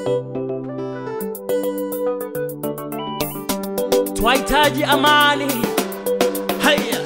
twahitaji amani. Haya,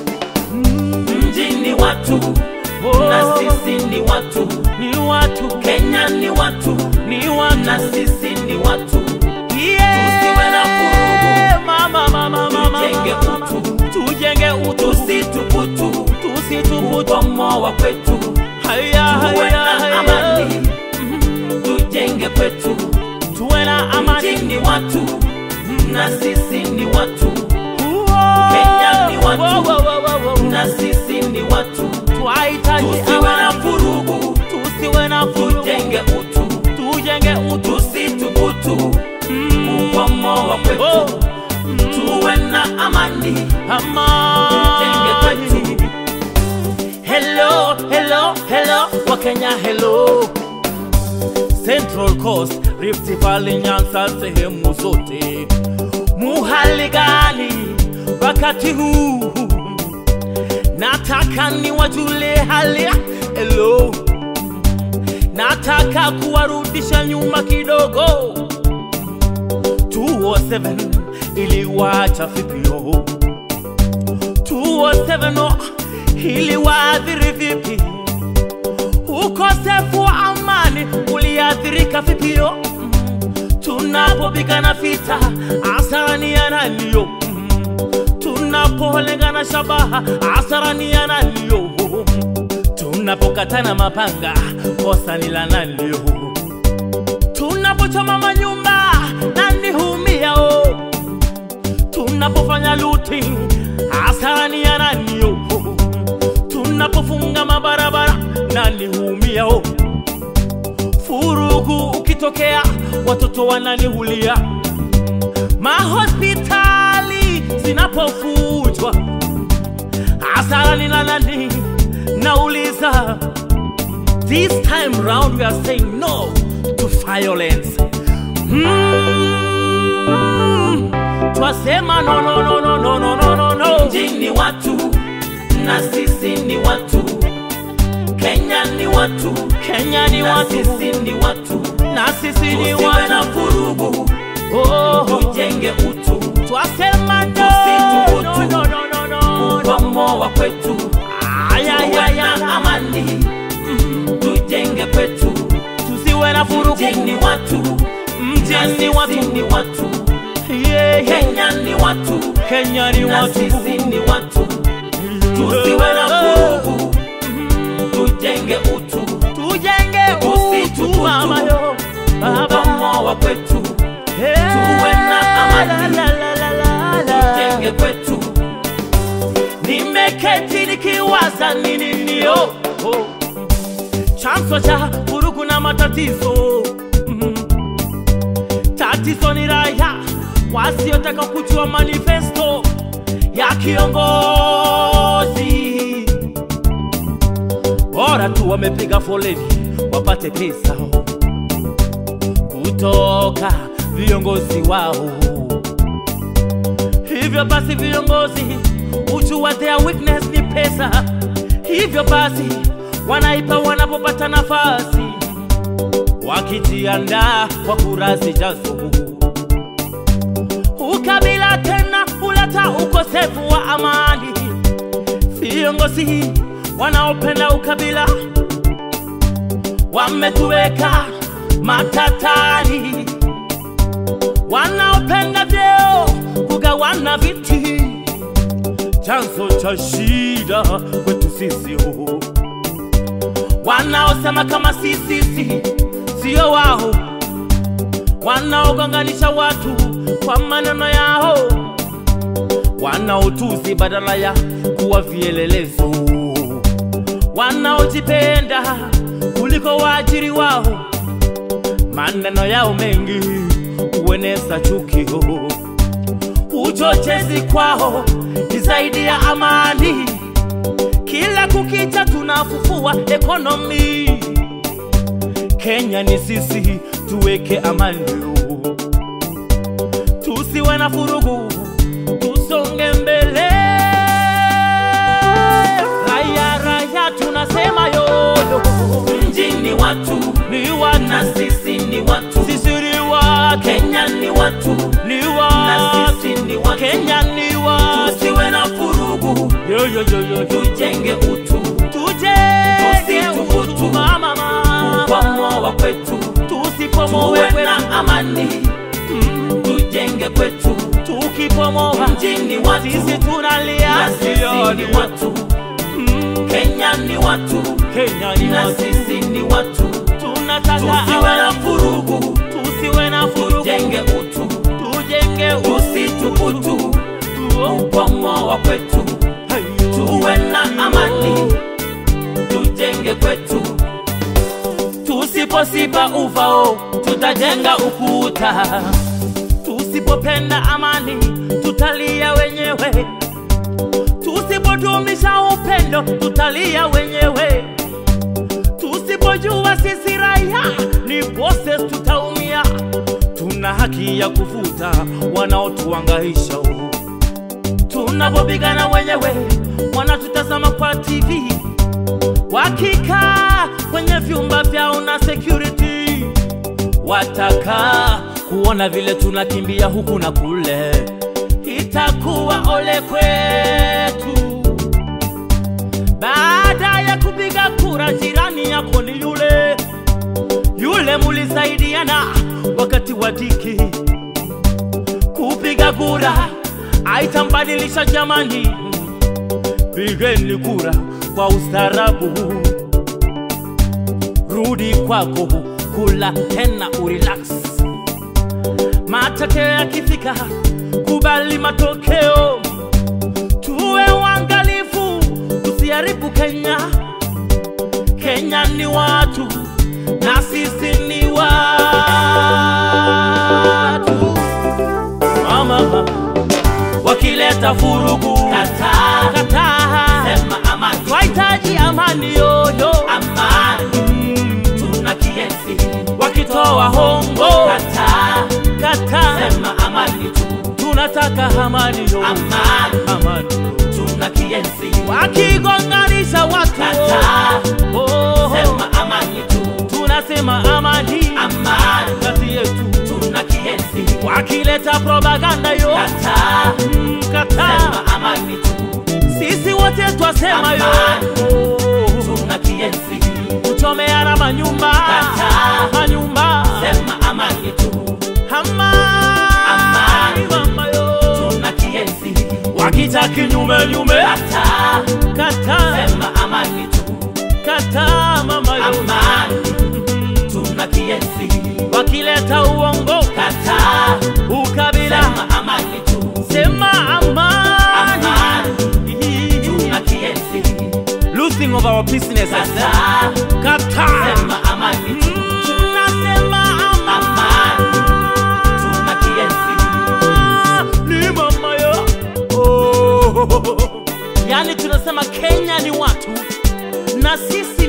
mjini watu Oh. na sisi ni watu ni watu, kenya ni watu ni watu, na sisi ni watu yeah. tusiwe na vurugu. Mama, mama, mama, Tujenge mama. utu. tujenge utu, tusituputu tusituputu. ubomoa kwetu Haya, tuwe haya, na haya. amani tujenge kwetu tuwe na amani. mjini watu na sisi ni watu Uo. Kenya ni watu. Wo, wo, wo, wo, wo. na sisi ni watu twahitaji tusiwe na amani, vurugu tusiwe na vurugu, tujenge utu tujenge utu. tusituputu ubomoa Oh, kwetu tuwe na amani amani. kwetu. Hello, hello, hello, Wakenya hello. Central Coast, Rift Valley, Nyanza, sehemu zote. Muhali gani wakati huu? Nataka niwajule hali ya hello. Nataka kuwarudisha nyuma kidogo. 207 iliwacha vipio 207 iliwaathiri vipi? Ukosefu wa amani uliathirika vipio? Tunapopigana vita hasara ni ya naniyo? Tunapolengana shabaha hasara ni ya naniyo? Tunapokatana mapanga kosa ni la naniyo? Tunapochoma manyumba nani huumiao? tunapofanya looting hasara ni ya nani yo? Tunapofunga mabarabara nani huumia o? Furugu ukitokea watoto wananihulia, mahospitali zinapofujwa hasara ni la nani? Nauliza, this time round we are saying no to violence. Mm, twasema no, no, no, no, no, no, no, no, no. mjini watu na sisi ni watu kenya ni watu Kenya ni na watu sisi ni watu na sisi ni tusiwe na watu vurugu oh, tujenge utu twasema no, Tusithubutu. no, no, no, no, no. ubomoa kwetu Ay, ay, tuwe ay, na ay. amani tujenge kwetu tusiwe na vurugu mjini watu na mjini sisi watu ni watu yeah, yeah. kenya ni watu Kenya ni na watu sisi ni watu tusiwe na vurugu tujenge utu tujenge utu Tusithubutu. mama yo baba ubomoa kwetu Hey, tuwe na amani. la, la, la, la, la. tujenge kwetu nimeketi nikiwaza nini nio oh. chanzo cha vurugu na matatizo mm. tatizo ni raya wasiotaka kujua manifesto ya kiongozi bora tu wamepiga foleni wapate pesa kutoka viongozi wao hivyo basi viongozi ujua their weakness ni pesa hivyo basi wanaipa wanapopata nafasi wakijiandaa kwa kura zijazo ukabila tena huleta ukosefu wa amani viongozi wanaopenda ukabila wametuweka matatani wanaopenda vyeo kugawana viti chanzo cha shida kwetu sisi huu wanaosema kama sisi si sio wao wanaogonganisha watu kwa maneno yao wanaotusi badala ya kuwa vielelezo wanaojipenda kuliko waajiri wao maneno yao mengi hueneza chukio uchochezi kwao ni zaidi ya amani kila kukicha tunafufua ekonomi kenya ni sisi tuweke amani tusiwe na furugu tusonge mbele raya raya tunasema yoyo mjini watu ni wana na sisi ni watu sisi watu Kenya ni watu ni na watu sisi ni watu. Kenya ni watu Tusiwe na furugu, yo yo yo yo yo tujenge utu, tujenge Tusithubutu. utu mama mama upamoa kwetu, tusipomoe tuwe kwetu na amani, tujenge kwetu. tukipomoa Mjini watu sisi tunalia na sisi ni watu, Mm, Kenya ni watu Kenya ni na watu sisi ni watu. tunataka Tusiwe na amani furugu, tusiwe na furugu tujenge utu, tujenge utu tusithubutu, upamoa kwetu, Hayo. tuwe na amani, tujenge kwetu. tusiposiba uvao tutajenga ukuta tusipopenda amani tutalia wenyewe tusipodumisha upendo tutalia wenyewe tusipojua sisi raia ni bosses tutaumia tuna haki ya kufuta wanaotuangaisha tunapopigana wenyewe wanatutazama kwa tv wakikaa kwenye vyumba vyao na security wataka kuona vile tunakimbia huku na kule itakuwa ole kwetu baada ya kupiga kura jirani yako ni yule yule mulisaidiana wakati wa diki kupiga kura aitambadilisha jamani pigeni kura kwa ustarabu, rudi kwako, kula tena urelax. Matokeo yakifika, kubali matokeo, tuwe waangalifu, tusiharibu Kenya. Kenya ni watu na sisi ni watu. Mama, mama, wakileta furugu Kataa, kataa sema amani, twahitaji amani yoyo amani, tuna kienzi. wakitoa hongo Kataa, kata sema amani tu, tunataka amani yo amani, amani tuna kienzi. wakigonganisha watu Kataa, oh, sema amani tu, tunasema amani amani, kati yetu tuna kienzi. wakileta propaganda yo Kataa, mm, kata sema amani tu, sisi wote twasema yo Amani. oh, tuna kienzi. kuchomeana manyumba Kataa. manyumba Sema amani tu, amani Amani. mama yo tuna kienzi. wakita kinyume nyume Kataa, kata sema amani tu, kata mama yo amani, tuna kienzi. wakileta uongo Kataa, ukabila sema amani tu, sema amani amani, tuna kienzi. losing of our businesses Kataa, kata sema amani tu, Mm, nasema amani tuna kienzi. ni mama yo oh. yani tunasema kenya ni watu na sisi